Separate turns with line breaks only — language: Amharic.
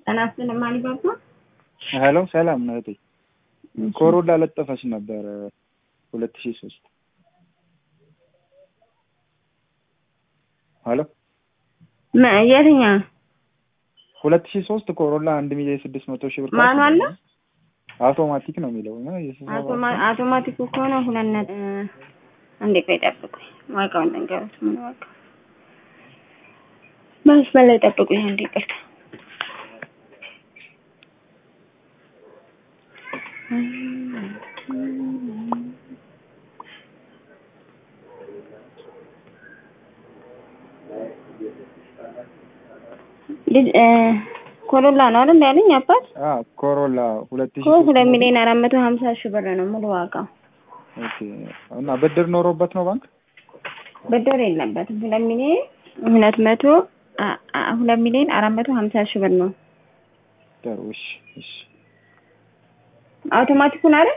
ጤና ይስጥልኝ ማሊባባ።
ሄሎ ሰላም ነው እህቴ። ኮሮላ ለጠፈች ነበር ሁለት ሺህ ሶስት ሄሎ
የትኛው
ሁለት ሺህ ሶስት ኮሮላ አንድ ሚሊዮን ስድስት መቶ ሺህ ብር
ማኑዋል ነው?
አውቶማቲክ ነው የሚለው እና
አውቶማቲኩ ከሆነ ሁለት ነጥብ አንዴ ቆይ ጠብቁኝ። ዋጋውን ነገሩት ምን ዋጋ መስመር ላይ ጠብቁኝ አንዴ ይቅርታ። ኮሮላ ነው አይደል ያለኝ አባት?
አዎ ኮሮላ ሁለት ሺህ
እኮ ሁለት ሚሊዮን አራት መቶ ሀምሳ ሺህ ብር ነው ሙሉ ዋጋው።
ኦኬ እና ብድር ኖሮበት ነው ባንክ?
ብድር የለበትም። ሁለት ሚሊዮን ሁለት መቶ ሁለት ሚሊዮን አራት መቶ ሀምሳ ሺህ ብር ነው።
ጥሩ እሺ እሺ
አውቶማቲኩን አይደል?